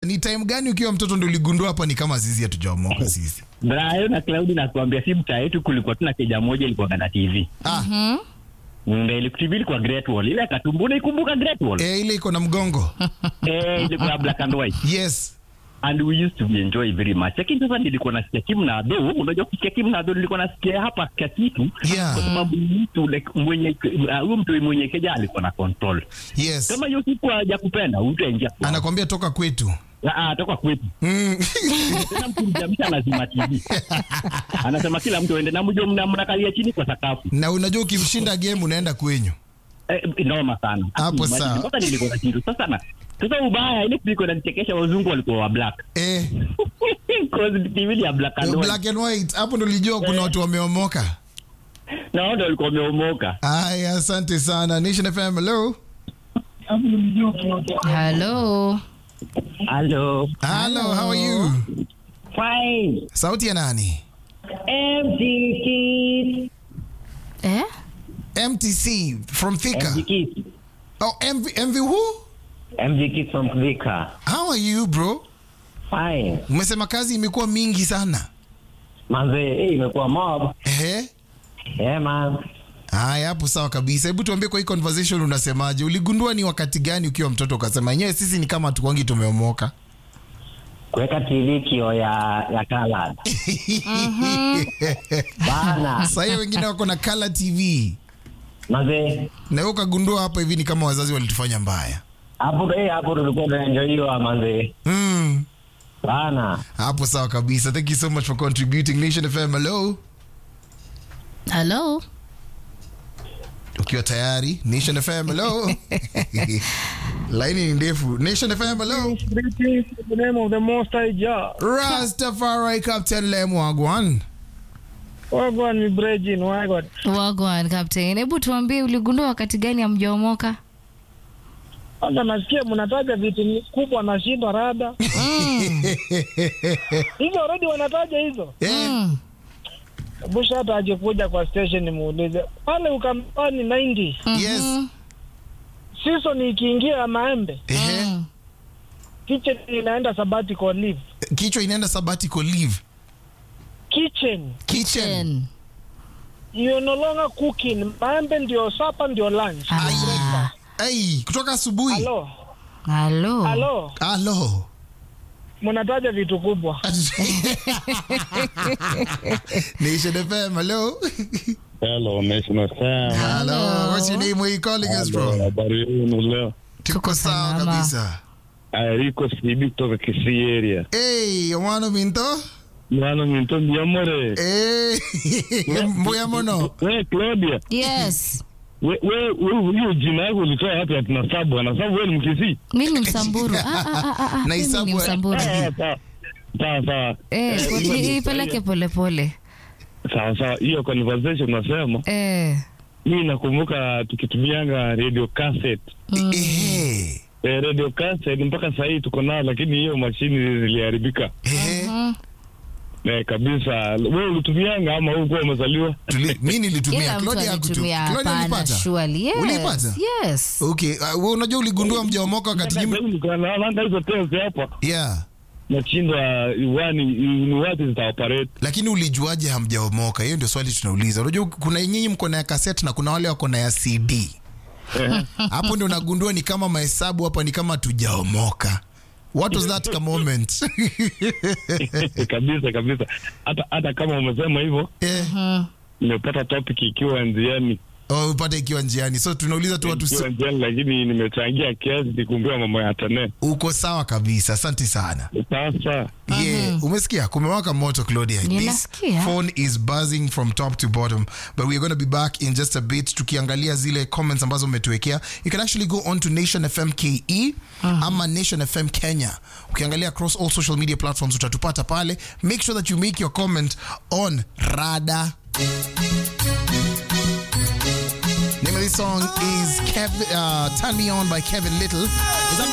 ni time gani ukiwa mtoto ndio uligundua hapa ni kama sisi hatujaomoka sisi Brayo na Cloud nakuambia si mtaa yetu kulikuwa tuna keja moja ilikuwa na TV. ah, Ndio ile TV ilikuwa Great Wall. Ile katumbu unaikumbuka Great Wall? eh, ile iko na mgongo Eh, ilikuwa black and white. yes And we used to enjoy very much. Lakini sasa nilikuwa nasikia Kim na Ado, unajua kusikia Kim na Ado nilikuwa nasikia hapa kwa kitu. Yeah. Kwa sababu mtu like mwenye uh, huyo mtu mwenye keja alikuwa na control. yes Kama hiyo siku hajakupenda utaingia. kwa- anakwambia toka kwetu Ah, toka kwetu. mm. Tena mkimjamisha lazima TV. Anasema kila mtu aende na mjo mna mnakalia chini kwa sakafu. na unajua ukimshinda game unaenda kwenyu Eh, noma sana. Hapo Imagine, sawa. Sasa nilikuwa na kitu. Sasa na sasa ubaya ile kuliko inanichekesha wazungu walikuwa wa black. eh, Cause TV ni ya black and white. black and white hapo ndo lijua kuna watu wameomoka Na wao ndio walikuwa wameomoka. aya asante sana nation fm hello Hello. Hello. hello how are you Fine. sauti ya nani MG Kids. Eh? mtc from thika MG Kids. oh mv, mv who MG Kids from Thika. how are you bro Fine. umesema kazi imekuwa mingi sana Manze, eh imekuwa mob. ehe Yeah man. haya hapo sawa kabisa hebu tuambie kwa hii conversation unasemaje uligundua ni wakati gani ukiwa mtoto ukasema yenyewe sisi ni kama tukuangi tumeomoka Kuweka TV kio ya ya colored. Bana. sahii wengine wako na color tv Manze, na wewe ukagundua hapa hivi ni kama wazazi walitufanya mbaya hapo eh hapo tulikuwa tunaenjoyiwa manze. mm. Bana. hapo sawa kabisa thank you so much for contributing nation fm hello Hello. ukiwa tayari nation fm hello laini ni ndefu nation fm hello Greetings in the name of the Most High Jah. rastafari captain lemwagwan Wagwan mi Brejin, wagwan. Wagwan Captain. Hebu tuambie uligundua wakati gani hamjaomoka? Sasa nasikia mnataja vitu ni- kubwa nashindwa rada. Hizo already wanataja hizo. Eh, Mm. Busha hata aje kuja kwa station nimuulize. Pale Ukambani 90 yes season ikiingia ya maembe, Ehe. Mm. kitchen inaenda sabbatical leave. kichwa inaenda sabbatical leave Kitchen kitchen Ten. you no longer cooking. Maembe ndio supper ndio lunch. Ah. ai kutoka asubuhi Halo. Halo. Halo. alo Mnataja vitu kubwa. nation fm hello Hello, National Sam. hello what's your name where you calling us Hello, from Habari yenu leo. tuko sawa salama. kabisa Aliko CB kutoka Kisii area. hey omwana minto Mwana minto ndiamore. hey mbuya mono We Claudia, Yes. we we we hiyo jina yako ulitoa wapi ati na sabu? Na sabu wewe ni Mkisii? Mimi ni Msamburu. Ah, ah, ah, ah, ah. Na Mimi Isabu- ni Msamburu. Sawa sawa. Sawa sawa. Eh, i- ipeleke polepole. Sawa sawa. Hiyo conversation unasema, Eh. mimi nakumbuka tukitumianga radio cassette. ehe Eh, radio cassette mpaka sasa hii tuko nayo lakini hiyo mashini ziliharibika. ehe Mm. Eh, kabisa. Wewe ulitumianga ama wewe ulikuwa umezaliwa? Tuli- mi nilitumia Kila mtu Claudia hakutu- alitumia Claudia hapana ulipata surely. Yes. Ulipata? Yes. okay uh, wewe unajua uligundua mjaomoka wakati nyinyi Naona hizo test hapa. yeah nashindwa wani ni wapi zitaoperate lakini ulijuaje hamjaomoka hiyo ndio swali tunauliza unajua kuna nyinyi mko na ya cassette na kuna wale wako na ya cd hapo ndio unagundua ni kama mahesabu hapa ni kama tujaomoka what was that ka moment kabisa kabisa hata hata kama umesema hivyo eh, nimepata topic ikiwa njiani oh, upate ikiwa njiani so tunauliza tu watu ikiwa njiani lakini nimechangia kiasi nikumbia mambo ya tane uko sawa kabisa asante sana sasa Yeah, umesikia kumewaka moto claudia this Ninasikia. phone is buzzing from top to bottom but we're going to be back in just a bit tukiangalia zile comments ambazo umetuwekea you can actually go on to nation fm ke ama nation fm kenya ukiangalia across all social media platforms utatupata pale make sure that you make your comment on rada name of this song is Kev, uh, turn me on by kevin little is that